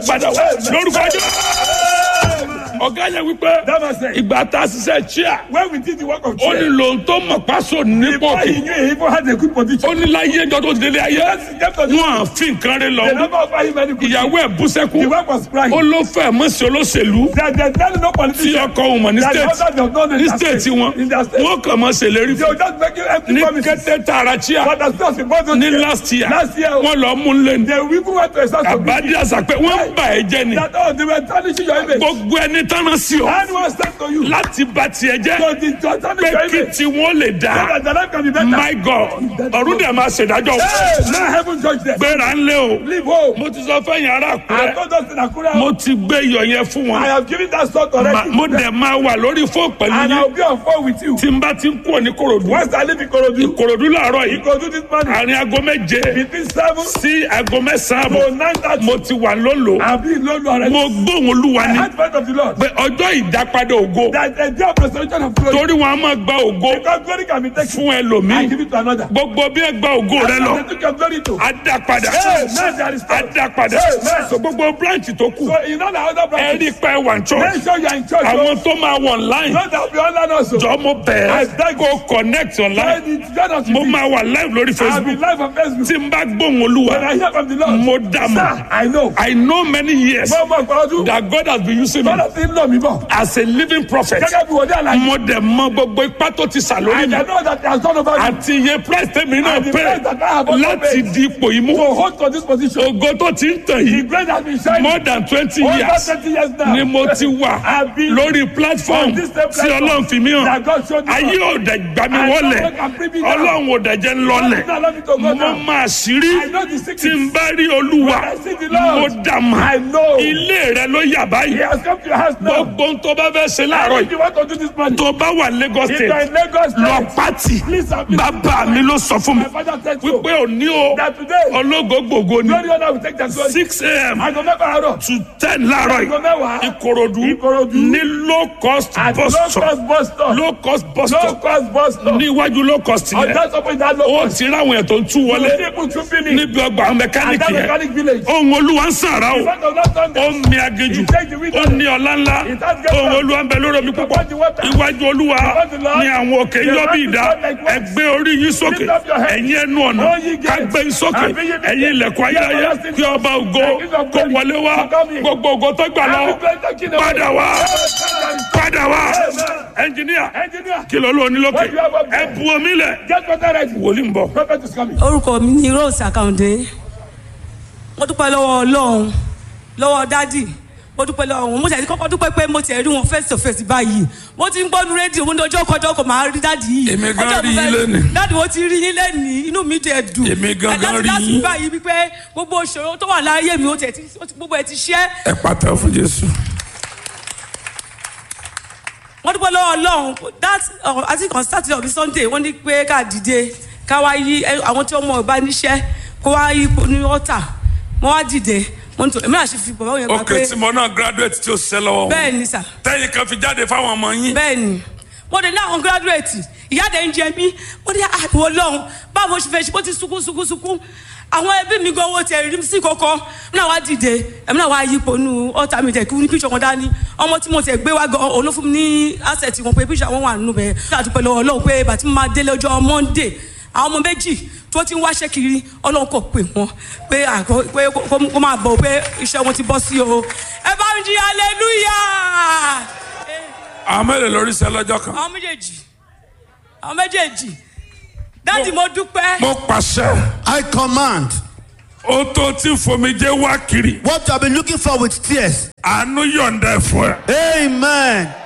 padà wá lórúkọ ọjọ́ ọ̀gá yẹn wípé That man said, ìgbà tá a ṣiṣẹ́ chia when we did the work of ó ní chair, lòun tó mọ̀ pásò nípò before he kì knew he even had a good position. ó ní láyé ẹjọ́ tó ti délé ayé Let's get to the wọn à fi nǹkan rẹ They lọ never offer him any good ìyàwó ẹ̀ bú sẹ́kù The work was crying. ó ló fẹ́ mọ̀ sí olóṣèlú There, there's barely no tí politician. ọkọ òun mọ̀ ní That the state husband does not know ní in their state wọn In their state. wọn kàn mọ̀ ṣèlérí They fún will just make you empty ní promises. kété tààrà chia But as soon as he bought those ní chairs, last year last year, wọn lọ mú un lé ní they even went to a source of àbádí àṣà pé wọ́n ń bà ẹ́ jẹ́ ni that oh they were tarnishing your image. gbogbo ẹni tánà sí ọ Anyone sent to you. láti bà tiẹ̀ jẹ́ So the to tarnish pé your kí image. tí wọ́n lè So dá that the life can be better. my god ọ̀run dẹ̀ máa ṣèdájọ́ Hey, now heaven judge them. gbéra ń lé o Leave home. mo ti sọ fẹ́yìn ará I àkúrẹ́ told us in Akura. mo ti gbé iyọ̀ yẹn fún I wọn have given that sort Ma- already. mo dẹ̀ máa wà lórí fóònù pẹ̀lú And yín I'll be on phone with you. tí n bá ti ń kúrò ní korodu Once I leave Ikorodu, korodu làárọ̀ yìí Ikorodu this morning, àárín aago méje between seven sí aago mẹ́sàn-án to àbọ̀ nine thirty, mo ti wà lólo I'll be in London already. mo gbóhùn olúwa The ni advent of the Lord. pé ọjọ́ ìdápadà ògo That the day of resurrection of glory. torí wọn a máa gba ògo Because glory can be taken fún and ẹlòmíì give it to another. gbogbo bí ẹ gba ògo rẹ lọ They took your glory to. á dá padà Hey, man, there is á dá padà Amen. so gbogbo branch tó kù So in all the other ẹ branches, rí pé wà ní church make sure you are in church. àwọn tó máa wọ online Not that we online also. jọ mo bẹ̀ẹ́ kó connect online When it's done unto mo me, máa wà live lórí I'll be facebook live on Facebook. tí n bá gbóhùn olúwa When I hear from the Lord, mo dá mọ̀ sir, I know. i know many years Mo mọ̀ gbọ́dọ̀ that god has been using me Bọ́lá ti ń lọ mi bọ̀. as a living prophet Gẹ́gẹ́ bí wòlíì àlàyé. mo dẹ̀ mọ gbogbo ipá tó ti sà lórí I mi know that he has done over you. àti iye price tèmi náà And the pé price that I have also láti paid. di ipò yìí mú To hold to this position. ògo tó ti ń tàn The yìí grace has been shining. more than twenty Over years 20 years now. ni mo ti wà I've been lórí platform on this same tí platform ọlọ́run fi mí hàn that God showed me. ayé ò dẹ̀ gbà mí I wọlẹ̀ know God can bring me down. ọlọ́run ò dẹ̀ jẹ́ ń lọlẹ̀ God will not allow me to go mo down. máa ṣírí I know the tí secret. n bá rí olúwa When I see the Lord, mo dà mà I know. ilé rẹ ló yà He báyìí has come to your house now. gbogbo ohun tó bá fẹ́ ṣe láàárọ̀ If yìí you want to do this morning, tó bá wà Lagos if you are state in Lagos lọ State, pátì please submit. bàbá mi ló sọ fún mi My father said so. wípé òní o That today, ológo gbogbo ni glory honor will take their glory. six a.m. Aago mẹ́fà àárọ̀. to ten láàárọ̀ Aago yìí mẹ́wàá. ìkòròdú Ìkòròdú. ní low cost At bus low stop cost bus stop. low cost bus Low stop cost bus stop. níwájú low cost On yẹn that support that low ó cost. ti ráwọn ètò ń tú wọlé The people to finish. níbi ọgbà àwọn At mẹkáníìkì that yẹn mechanic village. ohun olúwa ń sàrà o In front of that ó Sunday. ń mi aginjù ó ní ọlá ńlá ohun olúwa ń bẹ lórí omi púpọ̀ iwájú olúwa ní àwọn òkè yọ bí ìdá ẹgbẹ́ orí yín sókè ẹ̀yin ẹnu ọ̀nà kágbé yín sókè ẹ̀yin ilẹ̀kùn ayérayé kí ọba ògo kó wọlé wá gbogbo ògo tó gbà lọ padà wá padà wá ẹnjìníà Engineer, kí ló lóun ní lókè ẹ bu omi lẹ̀ get water ready. wòlíì ń bọ̀. Prophet is coming. orúkọ mi ni rose akande mo dúpẹ́ lọ́wọ́ ọlọ́run lọ́wọ́ dádì mo dúpẹ́ lọ́wọ́ wọn mo tẹ̀ kọ́kọ́ dúpẹ́ pé mo tẹ̀ rí wọn face to face báyìí mo ti ń gbọ́nu rédíò mo ní ọjọ́ kọjọ́ kò máa rí dádì yìí Èmi gan Ọjọ́ rí mo fẹ́- yín lénìí. dádì mo ti rí yín lẹ́nìí inú mi dẹ̀ dùn Èmi gan gan Láti- rí láti yín. báyìí wípé gbogbo ìṣòro tó wà láyé mi ó tẹ̀ tí- ó ti- gbogbo ẹ̀ ti ṣẹ́ ẹ pàtẹ́ fún jésù. wọ́n dúpẹ́ lọ́wọ́ ọlọ́run that uh, I think on Saturday or Sunday wọ́n ní pé ká dìde ká wá yí ẹ, àwọn tí ọmọ ọba níṣẹ́ kó wá yí ní ọ̀tà mo wá dìde mo ní tó èmi náà ṣe fi bàbá yẹn gbà ok pé tí mo náà graduate tí ó ṣiṣẹ́ lọ́wọ́ wọn bẹ́ẹ̀ ni sà tẹ́yìn kan fi jáde fáwọn ọmọ yín bẹ́ẹ̀ ni mo dé ní àwọn graduate ìyáde ń jẹ mí mo ní àìwọ lọ́hùn báwo ṣe fẹ́ ṣe bó ti sunkún sunkún sunkún àwọn ẹbí mi gan owó tiẹ̀ rí sí kọ́kọ́ mi náà wá dìde èmi náà wá yípo nu ọ̀tá mi tẹ̀ kí ní píṣọ̀ wọn dání ọmọ tí mo tẹ̀ gbé wá gan òun ló fún mi ní asset wọn pé píṣọ̀ wọn wà nínú bẹ́ẹ̀ nígbà tó pẹ̀lú ọlọ́run pé bàtí mo máa délé ọjọ́ monday àwọn ọmọ méjì tó ti ń wáṣẹ́ kiri ọlọ́run kò pè wọ́n pé àgọ́ pé kó- kó máa bọ̀ pé iṣẹ́ wọn ti bọ́ sí o ẹ bá ń jí hallelujah àwọn mẹ́rin lórí iṣẹ́ lọ́jọ́ kan. àwọn méjèèjì àwọn méjèèjì dáàdì mo dúpẹ́ mo pàṣẹ I command ó tó tí fomijé wá kiri what you have been looking for with tears. àánú yọ̀ǹda ẹ̀ fún ẹ. Amen.